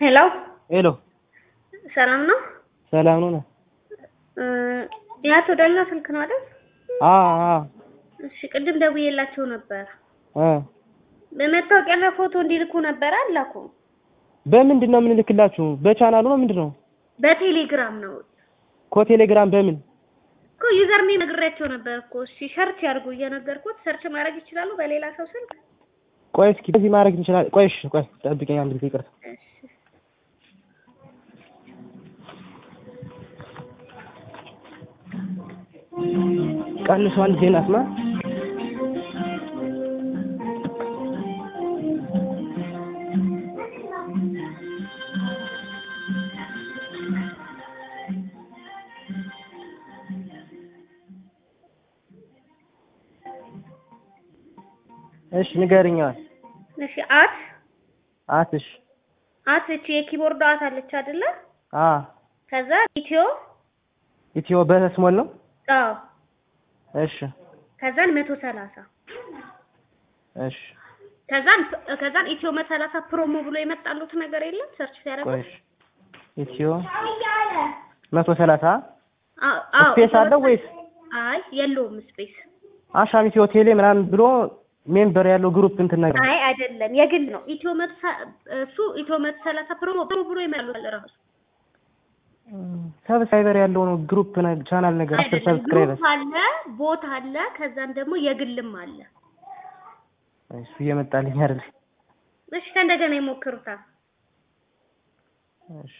ሄሎ ሄሎ ሰላም ነው? ሰላም ነው? የአቶ ዳኛ ስልክ ነው አይደል? አ አ እሺ ቅድም ደውዬላቸው ነበር። አ በመታወቂያና ፎቶ እንዲልኩ ነበር አላኩ። በምንድን ነው የምንልክላችሁ? በቻናሉ ነው ምንድን ነው? በቴሌግራም ነው እኮ ቴሌግራም በምን እኮ ዩዘር ኔም ነግሬያቸው ነበር እኮ። እሺ ሰርች ያድርጉ እየነገርኩት ሰርች ማድረግ ይችላሉ በሌላ ሰው ስልክ። ቆይ እስኪ በዚህ ማድረግ እንችላለን። ቆይ እሺ፣ ቆይ ጠብቀኝ አንድ ጊዜ ይቅርታ። እሺ ቀንሱ አንድ ዜና አስማ እሺ ንገርኛል። እሺ አት አትሽ አት እቺ የኪቦርድ አት አለች አይደለ? አ ከዛ ኢትዮ ኢትዮ በስሞል ነው። አዎ እሺ ከዛን መቶ ሰላሳ እሺ ከዛን ከዛን ኢትዮ መቶ ሰላሳ ፕሮሞ ብሎ የመጣሉት ነገር የለም ሰርች ሲያደርጉ ቆይ እሺ ኢትዮ መቶ ሰላሳ አዎ አዎ ስፔስ አለው ወይስ አይ የለውም ስፔስ አሻም ኢትዮ ቴሌ ምናምን ብሎ ሜምበር ያለው ግሩፕ እንትን ነገር አይ አይደለም የግል ነው ኢትዮ መቶ ሰ- እሱ ኢትዮ መቶ ሰላሳ ፕሮሞ ፕሮሞ ብሎ ይመጣሉ ራሱ ሰብስክራይበር ያለው ነው ግሩፕ ቻናል ነገር አስር አይደለም ሰብስክራይበር ግሩፕ አለ ቦት አለ ከዛን ደግሞ የግልም አለ እሱ እየመጣልኝ አይደል? እሺ ከእንደገና ይሞክሩታል እሺ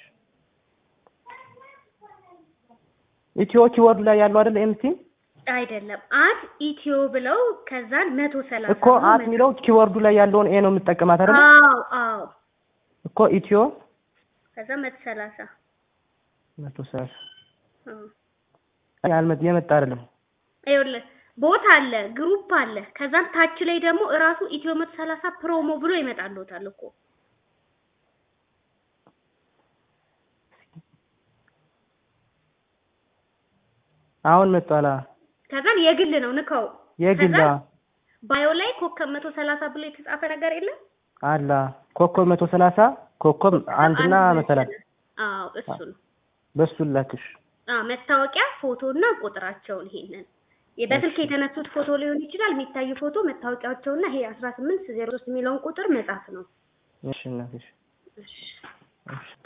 ኢትዮ ኪወርድ ላይ ያለው አይደል? ኤምቲ አይደለም አት ኢትዮ ብለው ከዛን መቶ ሰላሳ እኮ አት የሚለው ኪወርዱ ላይ ያለውን ኤ ነው የምጠቀማት አይደል? አዎ አዎ እኮ ኢትዮ ከዛ መቶ ሰላሳ መቶ ሰላሳ አዎ አይ አልመጥ የመጣ አይደለም። ይኸውልህ ቦት አለ ግሩፕ አለ ከዛን ታች ላይ ደግሞ እራሱ ኢትዮ መቶ ሰላሳ ፕሮሞ ብሎ ይመጣልዎታል እኮ አሁን መጣላ ከዛን የግል ነው ንከው የግላ ከዛ ባዮ ላይ ኮከብ መቶ ሰላሳ ብሎ የተጻፈ ነገር የለም አላ ኮከብ መቶ ሰላሳ ኮከብ አንድና መሰላት አዎ እሱ ነው በሱ ላክሽ። አዎ መታወቂያ ፎቶና ቁጥራቸውን ይሄንን በስልክ የተነሱት ፎቶ ሊሆን ይችላል የሚታይ ፎቶ መታወቂያቸውና ይሄ አስራ ስምንት ዜሮ ሶስት የሚለውን ቁጥር መጻፍ ነው እሺ እናትሽ እሺ እሺ